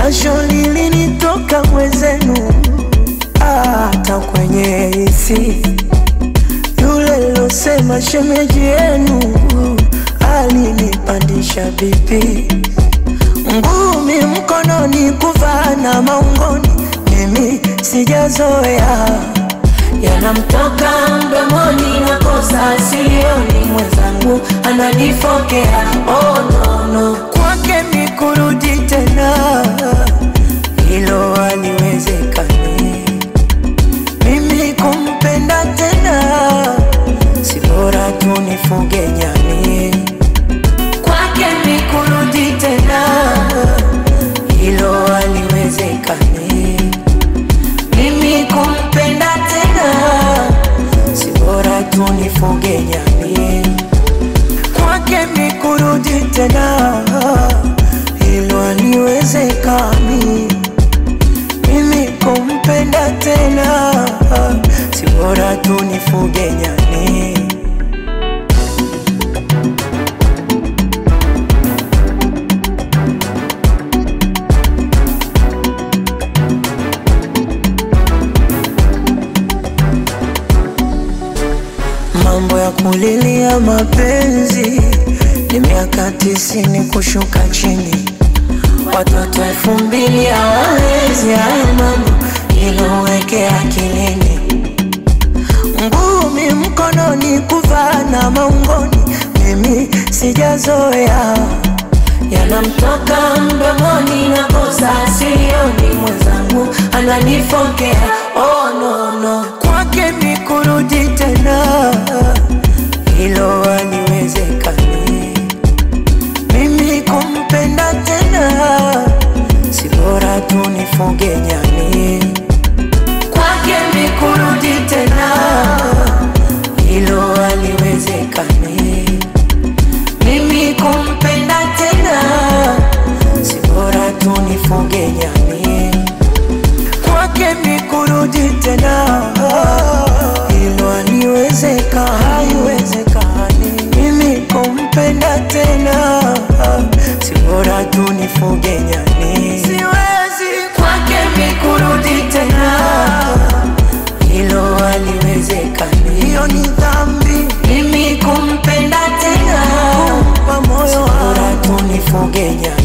jasho lilinitoka mwezenu, hata kwenye hisi yule losema shemeji yenu alinipandisha bipi, ngumi mkononi, kuvaa na maungoni, mimi sijazoea yanamtoka mdomoni, nakosa silioni, mwenzangu ananifokea. Oh, no, no. Kwake mi kurudi tena, hilo haliwezekani. Mimi kumpenda tena, si bora tu nifuge nyani. Kwake mi kurudi tena, hilo haliwezekani. Mimi kumpenda tena, si bora tu nifuge nyani. Kwake mi kurudi tena, hilo haliwezekani. Mimi kumpenda tena, si bora tu nifuge nyani. Mambo ya kulilia mapenzi ni miaka tisini kushuka chini, watoto elfu mbili hawawezi hayo mambo, iloweke akilini. Ngumi mkononi, kuvaa na maungoni, mimi sijazoea yanamtoka mdomoni, nakosa silioni, mwenzangu ananifokea. Oh, no, no. Kwake mi kurudi tena, hilo haliwezekani. Mimi kumpenda tena, si bora tu nifuge nyani. Kwake mi kurudi tena, hilo haliwezekani. Mimi kumpenda tena, si bora tu nifuge nyani. Kwake mi kurudi tena, hilo haliwezeka, haiwezekani. Mimi kumpenda tena, si bora tu nifuge nyani. Siwezi kwake mi kurudi tena, hilo haliwezekani. Hiyo ni dhambi, mimi kumpenda tena, kumpa moyo, si bora tu nifuge nyani.